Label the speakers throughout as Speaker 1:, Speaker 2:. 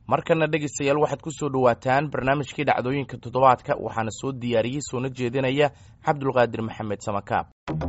Speaker 1: markana dhegaystayaal waxaad ku soo dhowaataan barnaamijkii dhacdooyinka toddobaadka waxaana soo diyaariyey soona jeedinaya cabdulqaadir maxamed samakaab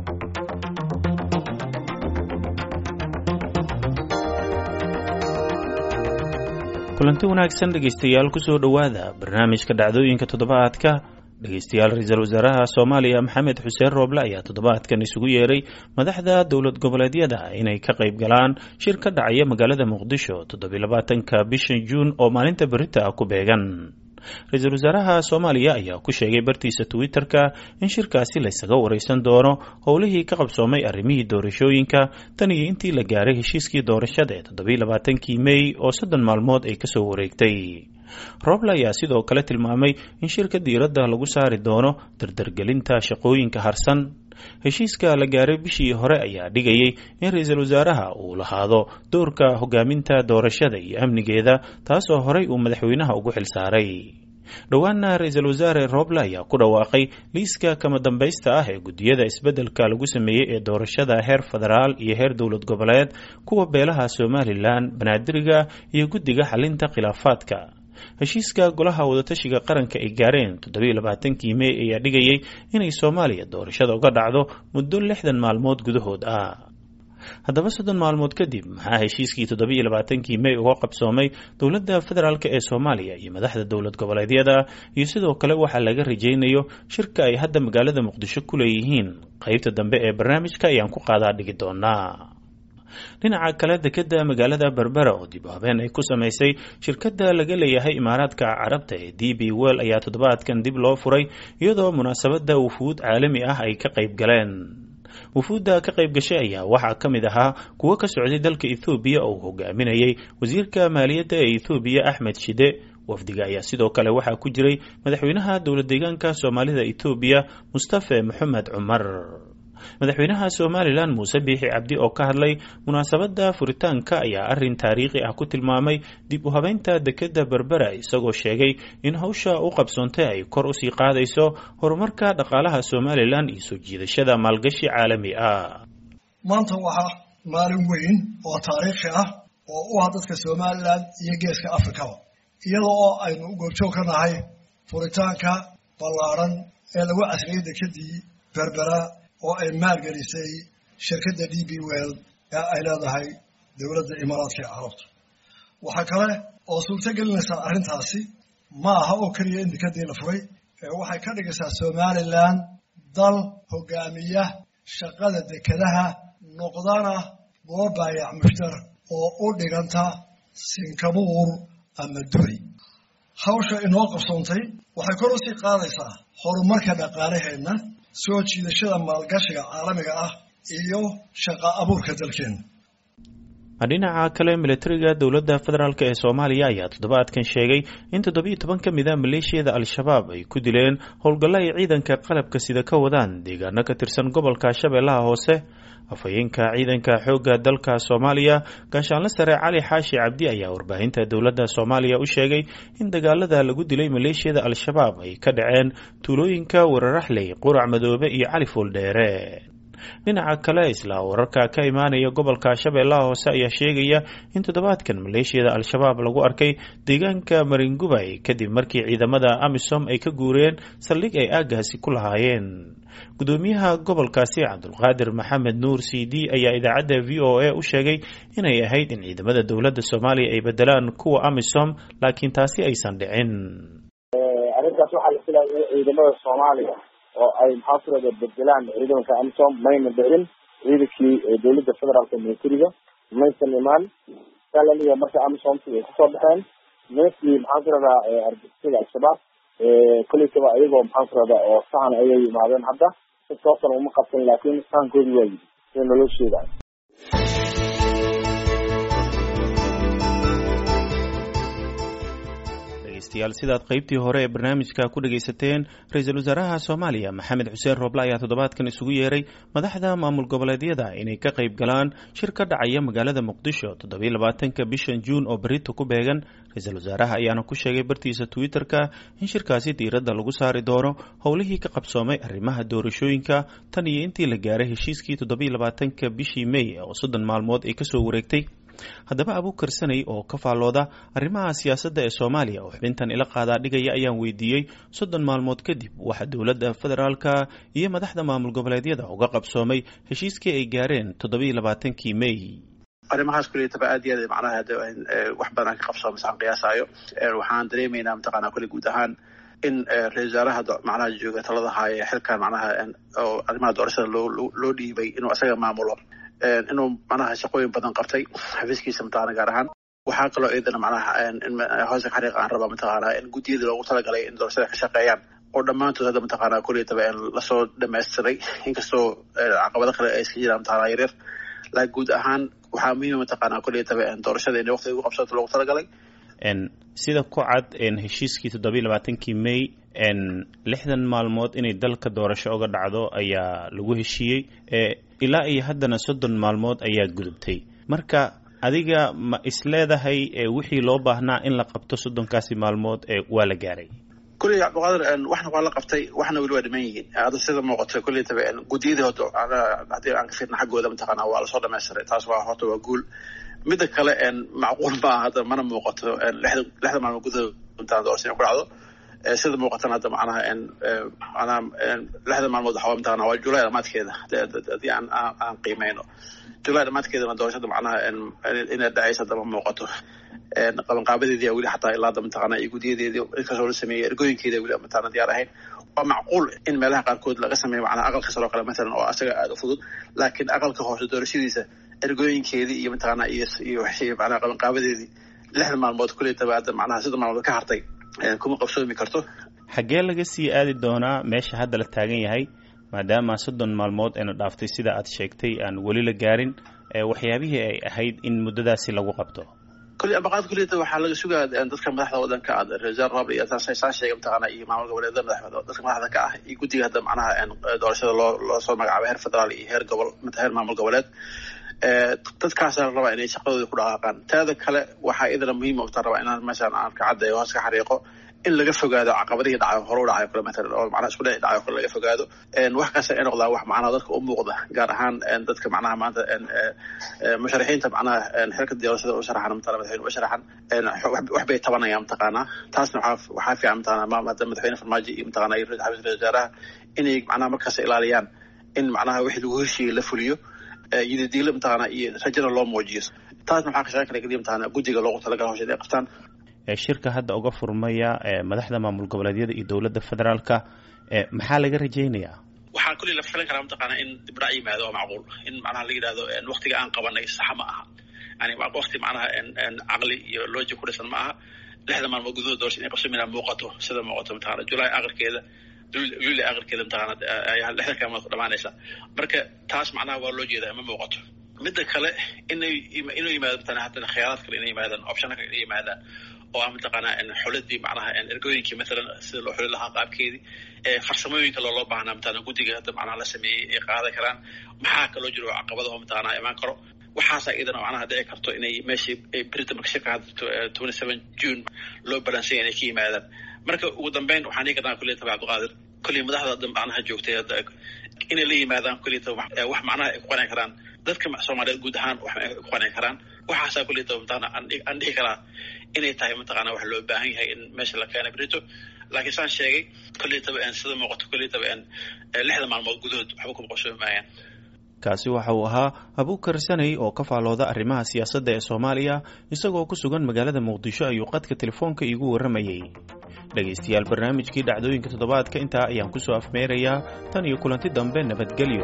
Speaker 2: kulanti wanaagsan dhegaystayaal kusoo dhowaada barnaamijka dhacdooyinka toddobaadka dhegaystayaal ra-iisul wasaaraha soomaaliya maxamed xuseen rooble ayaa toddobaadkan isugu yeeray madaxda dowlad goboleedyada inay ka qayb galaan shir ka dhacaya magaalada muqdisho toddobylabaatanka bishan juun oo maalinta berita ah ku beegan ra-iisul wasaaraha soomaaliya ayaa ku sheegay bartiisa twitter-ka in shirkaasi laysaga wareysan doono howlihii ka qabsoomay arrimihii doorashooyinka tan iyo intii la gaaray heshiiskii doorashada ee toddobaylabaatankii mey oo soddon maalmood ay kasoo wareegtay rooble ayaa sidoo kale tilmaamay in shirka diiradda lagu saari doono dardargelinta shaqooyinka harsan heshiiska la gaaray bishii hore ayaa dhigayay in ra-iisul wasaaraha uu lahaado doorka hogaaminta doorashada iyo amnigeeda taasoo horey uu madaxweynaha ugu xilsaaray dhowaana ra-iisul wasaare rooble ayaa ku dhawaaqay liiska kama dambaysta ah ee guddiyada isbeddelka lagu sameeyey ee doorashada heer federaal iyo heer dowlad goboleed kuwa beelaha somalilan banaadiriga iyo guddiga xalinta khilaafaadka heshiiska golaha wadatashiga qaranka ay gaareen toddobailabaatankii mey ayaa dhigayay inay soomaaliya doorashada uga dhacdo muddo lixdan maalmood gudahood ah haddaba soddon maalmood kadib maxaa heshiiskii toddoba-iyo labaatankii mey uga qabsoomay dowladda federaalk ee soomaaliya iyo madaxda dowlad goboleedyada iyo sidoo kale waxaa laga rajaynayo shirka ay hadda magaalada muqdisho ku leeyihiin qeybta dambe ee barnaamijka ayaan ku qaadaa dhigi doonaa dhinaca kale dekeda magaalada berbera oo dib u habeen ay ku samaysay shirkadda laga leeyahay imaaraadka carabta ee d b well ayaa toddobaadkan dib loo furay iyadoo munaasabadda wufuud caalami ah ay ka qayb galeen wufuudda ka qayb gashay ayaa waxaa ka mid ahaa kuwo ka socday dalka ethoobiya oo uu hogaaminayay wasiirka maaliyadda ee ethoobiya axmed shide wafdiga ayaa sidoo kale waxaa ku jiray madaxweynaha dowlad deegaanka soomaalida etoobiya mustafe moxamed cumar madaxweynaha somalilan muuse biixi cabdi oo ka hadlay munaasabadda furitaanka ayaa arrin taariikhi ah ku tilmaamay dib u habeynta dekeda berbera isagoo sheegay in hawsha u qabsoontay ay kor usii qaadayso horumarka dhaqaalaha somalilan iyo soo jiidashada maalgashi caalami ah
Speaker 3: maanta waxaa maalin weyn oo taariikhi ah oo u ah dadka somalilan iyo geeska afrikaba iyada oo aynu goobjoog ka nahay furitaanka ballaaran ee lagu casriyey dekedii berbera oo ay maalgelisay shirkadda d b well ee ay leedahay dowladda imaaraadka ee carabta waxaa kale oo suurto gelinaysaa arrintaasi ma aha oo keliya in dekedii la furay ee waxay ka dhigaysaa somalilan dal hogaamiya shaqada dekedaha noqdana goob baayac mushtar oo u dhiganta sinkabuur ama duri hawsha inoo qabsoontay waxay kor usii qaadaysaa horumarka dhaqaalaheenna soo jiidashada maalgashiga caalamiga ah iyo shaqa abuurka dalkeena
Speaker 2: dhinaca kale militariga dowladda federaalk ee soomaaliya ayaa toddobaadkan sheegay in toddobiyo toban ka mid a maleeshiyada al-shabaab ay ku dileen howlgallo ay ciidanka qalabka sida ka wadaan deegaano ka tirsan gobolka shabeellaha hoose afhayeenka ciidanka xoogga dalka soomaaliya gaashaanle sare cali xaashi cabdi ayaa warbaahinta dowladda soomaaliya u sheegay in dagaalada lagu dilay maleeshiyada al-shabaab ay ka dhaceen tuulooyinka wararaxley qurac madoobe iyo cali fooldheere dhinaca kale isla wararka ka imaanaya gobolka shabeellaha hoose ayaa sheegaya in toddobaadkan maleeshiyada al-shabaab lagu arkay deegaanka maringubay kadib markii ciidamada amisom ay ka guureen saldhig ay aagaasi ku lahaayeen gudoomiyaha gobolkaasi cabdulqaadir maxamed nuur c d ayaa idaacadda v o a u sheegay inay ahayd in ciidamada dowladda soomaaliya ay bedelaan kuwa amisom laakiin taasi aysan dhicin
Speaker 4: arrintaas waxaa la filaya in ciidamada soomaaliya oo ay maxaa kurada bedelaan ciidamanka amisom mayna dhicin ciidankii dowladda federaalka militariga maysan imaan salaliya marka amisomki ay kusoo baxeen ninkii maxaan ku radaa argixisada al-shabaab kolleytaba ayagoo maxaan ku radaa oo sahan ayay yimaadeen hadda si toosan uma qabsan laakiin sahankoodi waa yidi sida naloo sheegayo
Speaker 2: dhegeystayaal sidaad qaybtii hore ee barnaamijka ku dhegaysateen ra-iisul wasaaraha soomaaliya maxamed xuseen rooble ayaa toddobaadkan isugu yeeray madaxda maamul goboleedyada inay ka qayb galaan shir ka dhacaya magaalada muqdisho toddobiyo labaatanka bishan juun oo berito ku beegan ra-iisul wasaaraha ayaana ku sheegay bartiisa twitter-ka in shirkaasi diiradda lagu saari doono howlihii ka qabsoomay arrimaha doorashooyinka tan iyo intii la gaaray heshiiskii toddobiyo labaatanka bishii mey oo soddon maalmood ay kasoo wareegtay haddaba abuukar sanay oo ka faallooda arrimaha siyaasadda ee soomaaliya oo xubintan ila qaadaa dhigaya ayaan weydiiyey soddon maalmood kadib waxaa dowladda federaalka iyo madaxda maamul goboleedyada uga qabsoomay heshiiskii ay gaareen toddobiiyo labaatankii may
Speaker 5: arrimahaas kuleetaba aad iyo aad macnaha wax badan aan ka qabsoomo saan qiyaasaayo waxaan dareemaynaa mataqaanaa kule guud ahaan in ra-isul wasaaraha macnaha jooga talada haaye xilkan macnaha oo arrimaha doorashada loo loo dhiibay inuu isaga maamulo inuu macnaha shaqooyin badan qabtay xafiiskiisa mataqana gaar ahaan waxaa kaloo iyadana macnaha hoosa xariiqa aan rabaa mataqaanaa in guddiyadii loogu talagalay in doorashada ka shaqeeyaan oo dhammaantood hadda mataqaanaa kuleetaba lasoo dhamaystiray inkastoo caqabado kale ay iska jiraan mataqaanaa yaryar laakiin guud ahaan waxaa muhiima mataqaanaa kuleetaba doorashada in waqtiga ugu qabsato loogu talagalay
Speaker 2: sida ku cad heshiiskii toddobiiy labaatankii may lixdan maalmood inay dalka doorasho uga dhacdo ayaa lagu heshiiyey ilaa iyo haddana soddon maalmood ayaa gudubtay marka adiga ma isleedahay wixii loo baahnaa in la qabto soddonkaasi maalmood waa la gaaray
Speaker 5: kulley cabdiqaadir waxna waa la qabtay waxna weli waa dhiman yihiin hadda sida muuqato kulleytaba guddiyadii horta haddii aan ka fiirna xaggooda mataqaanaa waa lasoo dhamaystiray taas waa horta waa guul midda kale macquul maaha hadda mana muuqato lixda lixda maalmood gudahood intaan doorasho ku dhacdo sida muuqatan hadda macnaha macnaha lixda maalmood waxaa mataqana waa julay dhamaadkeeda haddii aan aan qiimeyno julay dhamaadkeedana doorashada macnaha inay dhacaysa hadda ma muuqato qabanqaabadeedii weli xataa ilaa hadda mataqana iyo guddiyadeedii inkastoo la sameeyey ergooyinkeeda weli mataqana diyaar ahayn waa macquul in meelaha qaarkood laga sameeyo macnaha aqalka sare oo kale matalan oo asaga aada u fudud laakiin aqalka hoose doorashadiisa ergooyinkeedii iyo mataqaana iyo iyo macnaha qabanqaabadeedii lixda maalmood kuleetaba hadda macnaha sida maalmood ka hartay kuma qabsoomi karto
Speaker 2: xaggee laga sii aadi doonaa meesha hadda la taagan yahay maadaama soddon maalmood ayna dhaaftay sida aad sheegtay aan weli la gaarin waxyaabihii ay ahayd in muddadaasi lagu qabto
Speaker 5: kuli ambaqaad kuleeta waxaa laga sugaa dadka madaxda wadanka ah ra-isul rob iyo saa sheegay mataqaana iyo maamul goboleeda madaxda dadka madaxda ka ah iyo guddiga hadda macnaha doorashada loo loo soo magacaabay heer federaal iyo heer gobol heer maamul goboleed dadkaasa rabaa inay shaqadooda ku dhaqaaqaan taada kale waxaa idana muhiim uta rabaa inaan meeshaan aan ka caddeeyo hoos ka xariiqo in laga fogaado caqabadihii dhacayo hore u dhacayo kale matalan oo macnaha isku dhici dhacayo kale laga fogaado wax kasta ay noqdaa wax macnaha dadka u muuqda gaar ahaan dadka macnaha maanta musharaxiinta macnaha xilka doorashada u sharaxan matala madaxweyne u sharaxan wax bay tabanayaan mataqaanaa taasna waxaa waxaa fiican mataqaanaa maama hadda madaxweyne farmaajo iyo mataqaanaa iyo xafiis ra-isul wasaaraha inay macnaha markaas ilaaliyaan in macnaha wixii lagu heshiiyey la fuliyo yidadiilo mataqaanaa iyo rajada loo muujiyo taasna waxaa ka shaqeyn kara keliya mataqaanaa guddiga loogu talagala hawsheed ay qabtaan
Speaker 2: shirka hadda uga furmaya madaxda maamul goboleedyada iyo dowladda federaalka maxaa laga rajaynayaa
Speaker 5: waxaa kulli la filan karaa mataqaanaa in dibdhac yimaado waa macquul in macnaha la yidhahdo waktiga aan qabanay saxa ma aha yani wakti macnaha caqli iyo looji ku dhisan ma aha lixda maalmood gudahood doorasha inay qabsoomina muuqato sida muuqato mataqana julaay aqalkeeda luli aqalkeeda mataqana ayaa lixda kaalmood ku dhamaanaysa marka taas macnaha waa loo jeedaa ma muuqato midda kale inay inuu yimaado mataqana haddana khiyaaraad kale inay yimaadaan optiona kale inay yimaadaan oo ah mataqaanaa xuladii macnaha ergooyinkii matalan sida loo xuli lahaa qaabkeedii farsamooyinka looloo baahnaa mataqana guddiga hadda macnaha la sameeyey ay qaadan karaan maxaa kaloo jiro caqabadaho mataqaanaa imaan karo waxaasa iyadana macnaha dhici karto inay meeshii britain marka shirka hadda twenty seven june loo balansanya inay ka yimaadaan marka ugu dambeyn waxaan dhigi karnaa kulliyata cabdiqaadir kullii madaxda hadda macnaha joogtay hadda inay la yimaadaan kulliyata wax macnaha ay ku qanci karaan dadka soomaaliyeed guud ahaan wax ay ku qanci karaan waxaasaa kulliyata mataqana aan dhihi karaa inay tahay mataqaana wax loo baahan yahay in meesha la keena brito laakiin saan sheegay kulliyataba sida muuqato kulliyataba lixda maalmood gudahood waxba kuma qabsoomi maayaan
Speaker 2: kaasi waxa uu ahaa abuukar sanay oo ka faalooda arrimaha siyaasadda ee soomaaliya isagoo ku sugan magaalada muqdisho ayuu qadka telefoonka iigu warramayey dhegaystayaal barnaamijkii dhacdooyinka toddobaadka intaa ayaan ku soo afmeerayaa tan iyo kulanti dambe nabadgelyo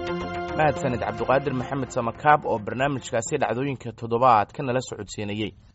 Speaker 1: mahadsanid cabduqaadir maxamed samakaab oo barnaamijkaasi dhacdooyinka toddobaadka nala socodsiinayey